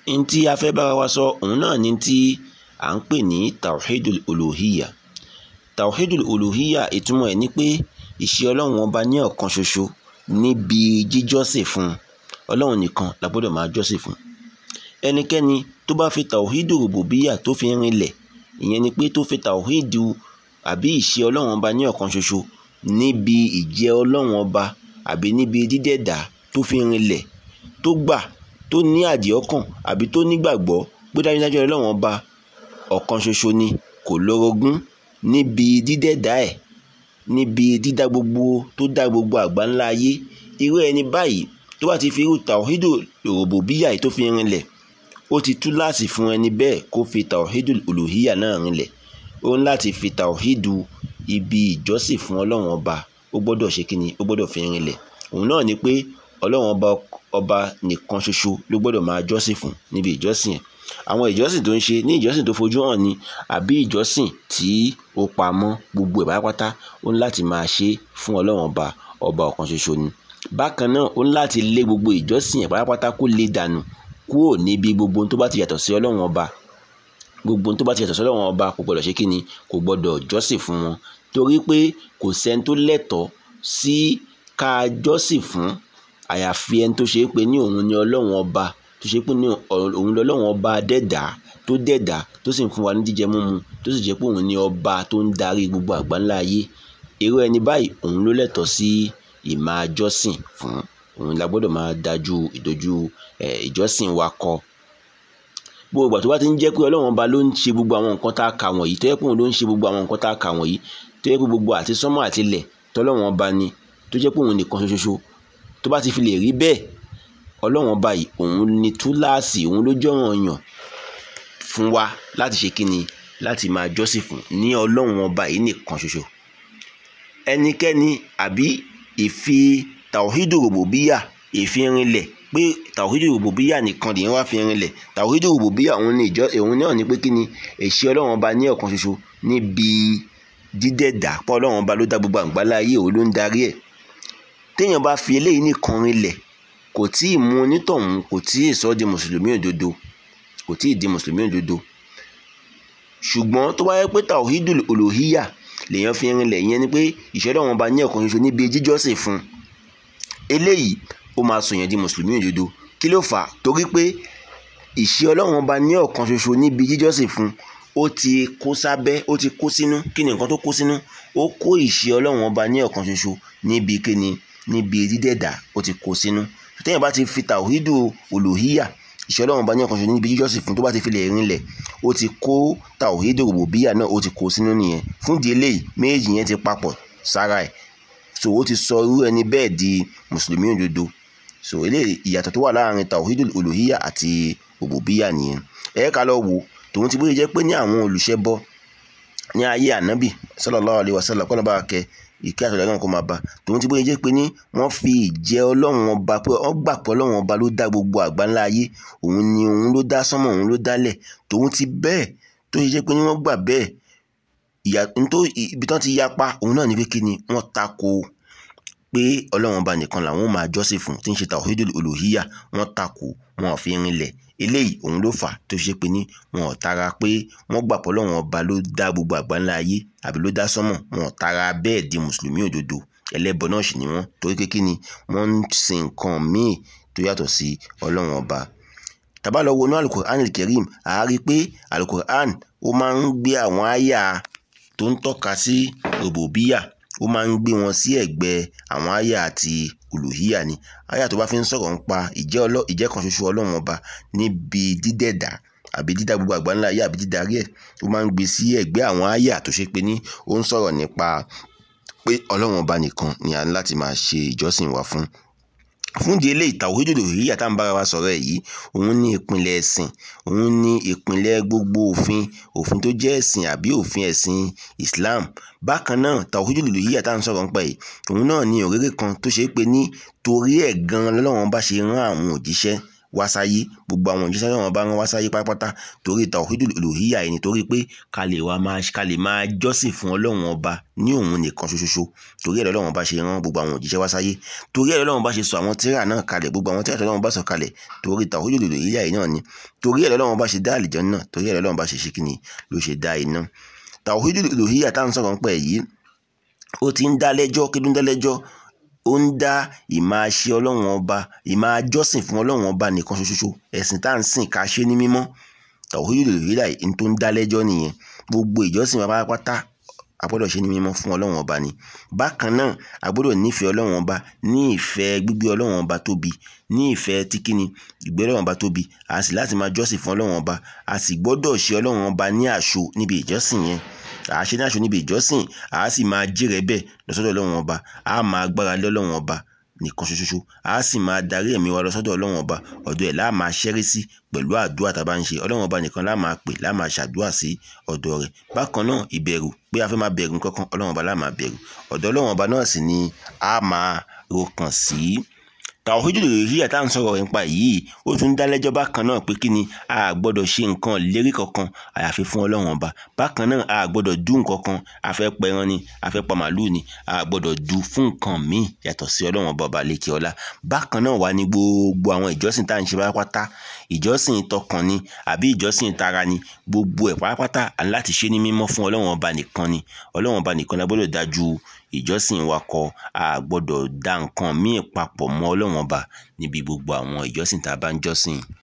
n tí a fẹ́ bára wa sọ òun náà ni tí à ń pè ní tawhidul uluhiyya tawhidul uluhiyya ìtumọ̀ ẹ̀ ni pé ìṣe ọlọ́run ọba ní ọ̀kan ṣoṣo níbi jíjọ́sìn fún ọlọ́run nìkan la gbọ́dọ̀ máa jọ́sìn fún ẹnikẹ́ni tó bá fi tawhidul rububiyya tó fi rinlẹ̀ ìyẹn ni pé tó fi tawhidu àbí ìṣe ọlọ́run ọba ní ọ̀kan ṣoṣo níbi ìjẹ́ ọlọ́run ọba àbí níbi dídẹ̀dá tó fi rinlẹ̀ tó gbà tó ní àdìọ́kàn àbí tó nígbàgbọ́ pé dájúdájú ọlọ́run ọba ọ̀kan ṣoṣo ni kò lórogún níbi dídẹ̀dá ẹ̀ níbi dídá gbogbo tó dá gbogbo àgbáńlá ayé irú ẹni báyìí tó bá ti fi irú tàwídù rububiyya yìí tó fi rinlẹ̀ ó ti tú láti fún ẹni bẹ́ẹ̀ kó fi tàwídù uluhiyya náà rinlẹ̀ ó ń láti fi tàwídù ibi ìjọ́sìn fún ọlọ́run ọba ó gbọ́dọ̀ ṣe kíni ó gbọ́dọ̀ fi rinlẹ̀ òun náà ni pé ọlọ́run ọba ọba nìkan ṣoṣo ló gbọ́dọ̀ máa jọ́sìn fún níbi ìjọ́sìn ẹ̀ àwọn ìjọ́sìn tó ń ṣe ní ìjọ́sìn tó fojú hàn ni àbí ìjọ́sìn tí ó pamọ́ gbogbo ẹ̀ pátápátá ó ní láti máa ṣe fún ọlọ́run ọba ọba ọ̀kan ṣoṣo ni bákan náà ó ní láti lé gbogbo ìjọ́sìn ẹ̀ pátápátá kó lè dànù kúrò níbi gbogbo tó bá ti yàtọ̀ sí ọlọ́run ọba gbogbo tó bá ti yàtọ̀ sí ọlọ́run ọba kò gbọ́dọ̀ ṣe kí ni kò gbọ́dọ̀ jọ́sìn fún wọn torí pé kò sẹ́ni tó lẹ́tọ̀ọ́ sí ká jọ́sìn fún àyàfi ẹni tó ṣe é pé ní òun ni ọlọ́run ọba tó ṣe é pé ní òun lọ́lọ́run ọba dẹ́dà tó dẹ́dà tó sì ń fún wa ní jíjẹ múmu tó sì jẹ́ pé òun ni ọba tó ń darí gbogbo àgbáńlá ayé irú ẹni báyìí òun ló lẹ́tọ̀ọ́ sí ìmáa jọ́sìn fún òun la gbọ́dọ̀ máa dájú ìdojú ìjọ́sìn wa kọ gbogbo ìgbà tó bá ti ń jẹ́ pé ọlọ́run ọba ló ń ṣe gbogbo àwọn nǹkan tá a kà wọ̀nyí tó yẹ pé òun ló ń ṣe gbogbo àwọn nǹkan tá a kà wọ̀nyí tó yẹ pé gbogbo àti sánmọ̀ àti ilẹ̀ tọ́lọ́run ọba ni tó jẹ́ pé òun nìkan ṣoṣo tó bá ti fi lè rí bẹ́ẹ̀ ọlọ́run ọba yìí òun ni túláàsì òun ló jọ̀ràn yàn fún wa láti ṣe kíni láti máa jọ́sìn fún ní ọlọ́run ọba yìí nìkan ṣoṣo ẹnikẹ́ni àbí ìfi tàwídù rububiyya ìfirinlẹ̀ pé tàwídù rububiyya nìkan lèyìn wá fi rinlẹ̀ tàwídù rububiyya òun ni ìjọ òun náà ni pé kíni èṣì ọlọ́run ọba ní ọ̀kan ṣoṣo níbi dídẹ̀dà pọ̀ ọlọ́run ọba ló dá gbogbo àgbálá ayé òun ló ń darí ẹ̀ téèyàn bá fi eléyìí nìkan rinlẹ̀ kò tí ì mú onítọ̀hún kò tí ì sọ di mùsùlùmí òdodo kò tí ì di mùsùlùmí òdodo ṣùgbọ́n tó bá yẹ pé tawhidul uluhiyya lèèyàn fi rinlẹ̀ ìyẹn ni pé ìṣẹ́dọ̀ wọn bá ní ọ̀kan ṣoṣo níbi jíjọ́sìn fún eléyìí ó máa sọ̀yàn di mùsùlùmí òdodo kí ló fà á torí pé ìṣe ọlọ́run ọba ní ọ̀kan ṣoṣo níbi jíjọ́sìn fún ó ti kó sábẹ́ ó ti kó sínú kí ni nǹkan tó kó sínú ó kó ìṣe ọlọ́run ọba ní ọ̀kan ṣoṣo níbi kíni níbi dídẹ̀dà ó ti kó sínú téèyàn bá ti fi tàwídù olùhíyà ìṣẹ́ ọlọ́run bá ní ọ̀kan ṣoṣo níbi jíjọ́sìn fún tó bá ti fi lè rinlẹ̀ ó ti kó tàwídù rububiyya náà ó ti kó sínú nìyẹn fún di eléyìí méjì yẹn ti papọ̀ sára ẹ̀ so ó ti sọ irú ẹni bẹ́ẹ̀ di mùsùlùmí òdodo so eléyìí ìyàtọ̀ tó wà láàrin tàwídù olùhíyà àti rububiyya nìyẹn ẹ ká lọ wò tòun ti bóyá jẹ́ pé ní àwọn olùṣẹbọ ní ayé ànábì sallallahu alaihi wasallam kọ́nà bá kẹ́ ìkẹ́ àtọ̀dá náà kó máa bá tòun ti bóyá jẹ́ pé ní wọ́n fi ìjẹ́ ọlọ́run ọba pé wọ́n gbà pé ọlọ́run ọba ló dá gbogbo àgbáńlá ayé òun ni òun ló dá sánmọ̀ òun ló dálẹ̀ tòun ti bẹ́ẹ̀ tó ṣe jẹ́ pé ní wọ́n gbà bẹ́ẹ̀ ìyà nítorí ibi tán ti yapa òun náà ní pé kí ni wọ́n tako pé ọlọ́run ọba nìkan làwọn máa jọ́sìn fún tí ń ṣe tawhidul uluhiyya wọ́n tako wọn ò fi rinlẹ̀ eléyìí òun ló fà tó ṣe pé ní wọn ò tara pé wọ́n gbà pé ọlọ́run ọba ló dá gbogbo àgbáńlá ayé àbí ló dá sánmọ̀ wọn ò tara bẹ́ẹ̀ di mùsùlùmí òdodo ẹlẹ́bọ náà sì ni wọ́n torí pé kí ni wọ́n ń sin nǹkan míì tó yàtọ̀ sí ọlọ́run ọba tàbá lọ wọnú alukur'an al-karim a rí pé alukur'an ó máa ń gbé àwọn àyà tó ń tọ́ka sí rububiyya ó máa ń gbé wọn sí ẹ̀gbẹ́ àwọn àyà àti olùhíyà ni àyà tó bá fi ń sọ̀rọ̀ ń pa ìjẹ́ kan ṣoṣo ọlọ́run ọba níbi dídẹ̀dá àbí dídá gbogbo àgbáńlá ayé àbí dídarí ẹ̀ ó máa ń gbé sí ẹ̀gbẹ́ àwọn àyà tó ṣe pé ní ó ń sọ̀rọ̀ nípa pé ọlọ́run ọba nìkan ni a ní láti máa ṣe ìjọsìn wa fún fún di eléyìí tawhidul uluhiyya tá à ń bára wa sọ̀rọ̀ ẹ̀ yìí òun ní ìpìlẹ̀ ẹ̀sìn òun ní ìpìlẹ̀ gbogbo òfin òfin tó jẹ́ ẹ̀sìn àbí òfin ẹ̀sìn Islam bákan náà tawhidul uluhiyya tá à ń sọ̀rọ̀ nípa yìí òun náà ní òréré kan tó ṣe é pé ní torí ẹ̀ gan lọ́lọ́run bá ṣe rán àwọn òjíṣẹ́ wá sáyé gbogbo àwọn òjíṣẹ́ ọlọ́run ọba rán wá sáyé pátápátá torí tawhidul uluhiyya yìí nítorí pé ká lè wá máa ká lè máa jọ́sìn fún ọlọ́run ọba ní òun nìkan ṣoṣoṣo torí ẹ̀rọ ọlọ́run ọba ṣe rán gbogbo àwọn òjíṣẹ́ wá sáyé torí ẹ̀rọ ọlọ́run ọba ṣe sọ àwọn tírà náà kalẹ̀ gbogbo àwọn tírà ọlọ́run ọba sọ kalẹ̀ torí tawhidul uluhiyya yìí náà ni torí ẹ̀rọ ọlọ́run ọba ṣe dá àlìjánnà torí ẹ̀rọ ọlọ́run ọba ṣe ṣe kíni ló ṣe dá iná tawhidul uluhiyya tá à ń sọ̀rọ̀ nípa èyí ó ti ń dá lẹ́jọ́ kí ló ń dá lẹ́jọ́ ó ń dá ìmáa ṣe ọlọ́run ọba ìmáa jọ́sìn fún ọlọ́run ọba nìkan ṣoṣo ẹ̀sìn tá à ń sìn ká ṣe ní mímọ́ tawhidul uluhiyya yìí tó ń dá lẹ́jọ́ nìyẹn gbogbo ìjọsìn wa pátápátá a gbọ́dọ̀ ṣe ní mímọ́ fún ọlọ́run ọba ni bákan náà a gbọ́dọ̀ nífẹ̀ẹ́ ọlọ́run ọba ní ìfẹ́ gbígbé ọlọ́run ọba tóbi ní ìfẹ́ tí kíni ìgbé ọlọ́run ọba tóbi a sì láti máa jọ́sìn fún ọlọ́run ọba a sì gbọ́dọ̀ ṣe ọlọ́run ọba ní àṣọ níbi ìjọsìn yẹn à á ṣe ní àṣọ níbi ìjọsìn à á sì máa jírẹ̀ bẹ́ẹ̀ lọ́sọ́dọ̀ ọlọ́run ọba à á máa gbára lé ọlọ́run ọba nìkan ṣoṣoṣo a sì máa darí ẹ̀mí wa lọ sọ́dọ̀ ọlọ́run ọba ọ̀dọ̀ ẹ̀ láà máa ṣẹ́rí sí pẹ̀lú àdúrà tá a bá ń ṣe ọlọ́run ọba nìkan láà máa pè láà máa ṣàdúrà sí ọ̀dọ̀ rẹ̀ bákan náà ìbẹ̀rù pé a fẹ́ máa bẹ̀rù kankan ọlọ́run ọba láà máa bẹ̀rù ọ̀dọ̀ ọlọ́run ọba náà sì ni a máa rokàn sí tawhidul uluhiyya tá à ń sọ̀rọ̀ nípa yìí ó tún dá lẹ́jọ́ bákan náà pé kí ni a gbọ́dọ̀ ṣe nǹkan lérí kankan àyàfi fún ọlọ́run ọba bákan náà a gbọ́dọ̀ dú nǹkan kan a fẹ́ pẹran ni a fẹ́ pa màálù ni a gbọ́dọ̀ dú fún nǹkan míì yàtọ̀ sí ọlọ́run ọba ọba lékè ọlá bákan náà wà ní gbogbo àwọn ìjọsìn tá à ń ṣe pátápátá ìjọsìn tọkàn ni àbí ìjọsìn tara ni gbogbo ẹ̀ pátápátá à ń láti ṣe ní mímọ́ fún ọlọ́run ọba nìkan ni ọlọ́run ọba nìkan la gbọ́dọ̀ dájú ìjọsìn wa kọ a gbọ́dọ̀ dá nǹkan míì papọ̀ mọ́ ọlọ́run ọba níbi gbogbo àwọn ìjọsìn tá a bá ń jọ́sìn.